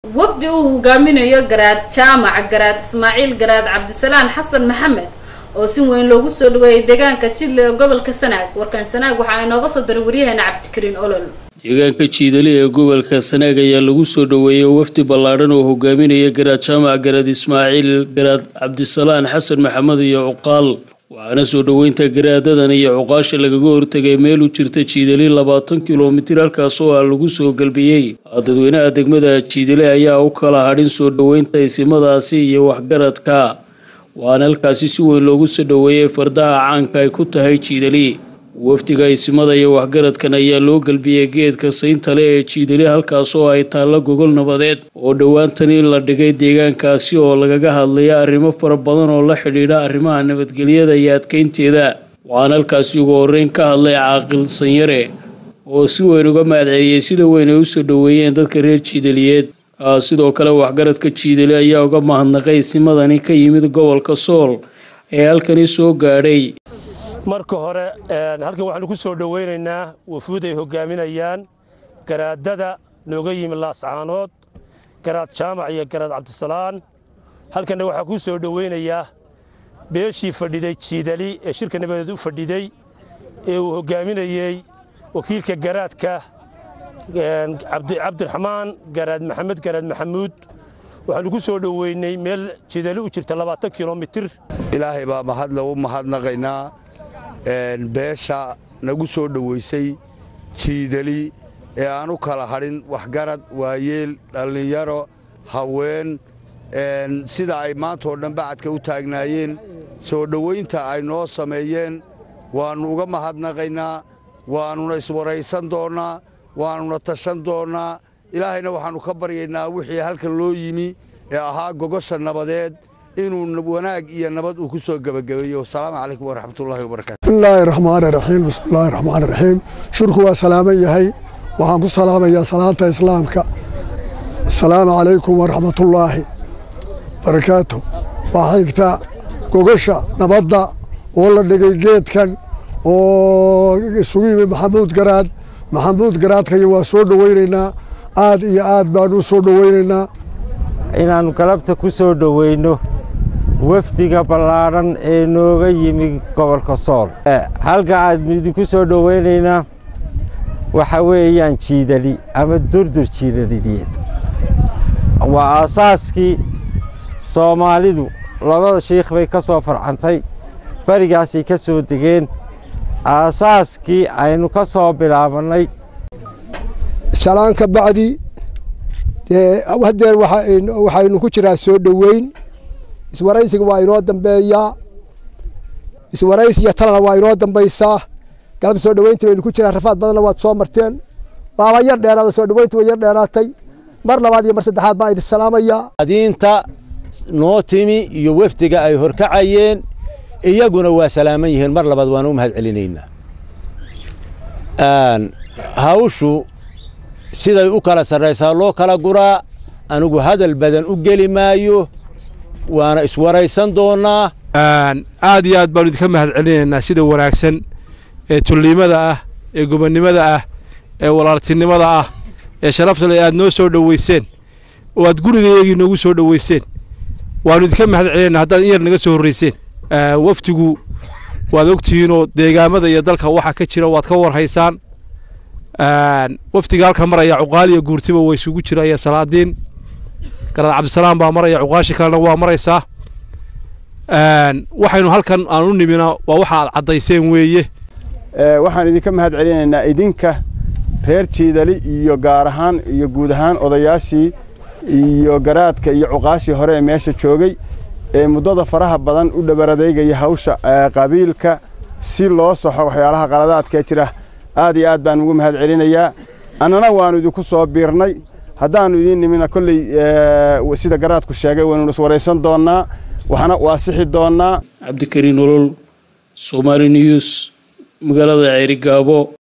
wafdi uu hogaaminayo garaad jaamac garaad ismaaciil garaad cabdisalaan xasan maxamed oo si weyn loogu soo dhaweeyay deegaanka jidle ee gobolka sanaag warkaan sanaag waxaa inooga soo daray waryaheena cabdikariin olol deegaanka jiidali ee gobolka sanaag ayaa lagu soo dhaweeyey wafdi ballaadhan oo hogaaminaya garaad jaamac garaad ismaaciil garaad cabdisalaan xasan maxamed iyo cuqaal waxaana soo dhoweynta garaadadan iyo cuqaasha lagaga hortegay meel u jirta jiidali labaatan kilomitir halkaas oo ah lagu soo galbiyey dadweynaha degmada jiidali ayaa u kala hadhin soo dhoweynta isimadaasi iyo waxgaradka waxaana halkaasi si weyn loogu soo dhoweeyey fardaha caanka ay ku tahay jiidali wafdiga isimada iyo waxgaradkan ayaa loo galbiyey geedka sayntale ee jiidali halkaas oo ay taallo gogol nabadeed oo dhowaantani la dhigay deegaankaasi oo lagaga hadlaya arrimo fara badan oo la xidhiidha arrimaha nabadgelyada iyo adkeynteeda waxaana halkaasi ugu horreyn ka hadlay caaqil sanyare oo si weyn uga mahadceliyey sida weyn ay usoo dhoweeyeen dadka reer jiidaliyeed sidoo kale waxgaradka jiidali ayaa uga mahadnaqay isimadani ka yimid gobolka sool ee halkani soo gaadhay marka hore halkan waxaanu ku soo dhowaynaynaa wafuud ay hogaaminayaan garaadada nooga yimi laascaanood garaad jaamac iyo garaad cabdisalaan halkanna waxaa ku soo dhowaynayaa beeshii fadhiday jiidali ee shirka nabadeed u fadhiday ee uu hogaaminayey wakiilka garaadka cabdiraxmaan garaad maxamed garaad maxamuud waxaanu ku soo dhoweynay meel jiidali u jirta labaatan kilomitir ilaahay baa mahadle u mahadnaqaynaa beesha nagu soo dhoweysay jiidali ee aan u kala hadhin waxgarad waayeel dhallinyaro haween sida ay maanta oo dhan bacadka u taagnaayeen soo dhowaynta ay noo sameeyeen waannu uga mahadnaqaynaa waannuna iswaraysan doonnaa waannuna tashan doonnaa ilaahayna waxaannu ka baryaynaa wixii halkan loo yimi ee ahaa gogosha nabadeed inuu wanaag iyo nabad uu ku soo gebagabeeyo asalaamu calaykum waraxmatullahi wabarakatu bismillaahi raxmaani raxiim bismillaahi raxmaani raxiim shurku waa salaaman yahay waxaan ku salaamayaa salaanta islaamka asalaamu calaykum waraxmatullaahi barakaatu waxaa xigta gogosha nabadda oo la dhigay geedkan oo isugu yimi maxamuud garaad maxamuud garaadkaya waa soo dhowaynaynaa aad iyo aad baanu u soo dhowaynaynaa inaannu galabta ku soo dhoweyno wafdiga ballaadhan ee nooga yimi gobolka sool halka aad idinku soo dhowaynaynaa waxa weeyaan jiidali ama durdur jiidaliyeed waa aasaaskii soomaalidu labada shiikh bay ka soo farcantay berigaasay ka soo degeen aasaaskii aynu ka soo bilaabannay salaan ka bacdi hadeer waxaynu ku jiraa soo dhoweyn iswaraysiga waa inoo dambeeyaa iswarays iyo talana waa inoo dambaysaa galab soo dhoweynta baynu ku jiraa rafaad badanna waad soo marteen baaba yar dheeraada soo dhoweynta way yar dheeraatay mar labaad iyo mar saddexaad baan idin salaamayaa adiinta noo timi iyo wafdiga ay horkacayeen iyaguna waa salaaman yihiin mar labaad waanu u mahad celinaynaa hawshu siday u kala sarraysaa loo kala guraa anigu hadal badan u geli maayo waana iswaraysan doonnaa aad iyo aad baanu idinka mahad celinaynaa sida wanaagsan ee tulliimada ah ee gobonnimada ah ee walaaltinimada ah ee sharafta le aad noo soo dhoweyseen oo aad gurigaygii noogu soo dhoweyseen waanu idinka mahad celinaynaa haddaad in yar naga soo horrayseen wafdigu waad ogtihiinoo deegaamada iyo dalka waxa ka jira waad ka warhaysaan wafdiga halka maraya cuqaal iyo guurtiba waa isugu jiraya salaadiin garaad cabdisalaam baa maraya cuqaashi kalena waa maraysaa waxaynu halkan aan u nimina waa waxa aad caddayseen weeye waxaan idinka mahad celinaynaa idinka reer jiidali iyo gaar ahaan iyo guud ahaan odayaashii iyo garaadka iyo cuqaashii hore ee meesha joogay ee muddada faraha badan u dhabaradeygaya hawsha qabiilka si loo saxo waxyaalaha qaladaadka jira aad iyo aad baan ugu mahad celinayaa annana waannu idinku soo biirnay haddaannu idiin nimina kolley sida garaadku sheegay waynu iswaraysan doonnaa waxna waa sixi doonnaa cabdikariin olol somaali news magaalada ceerigaabo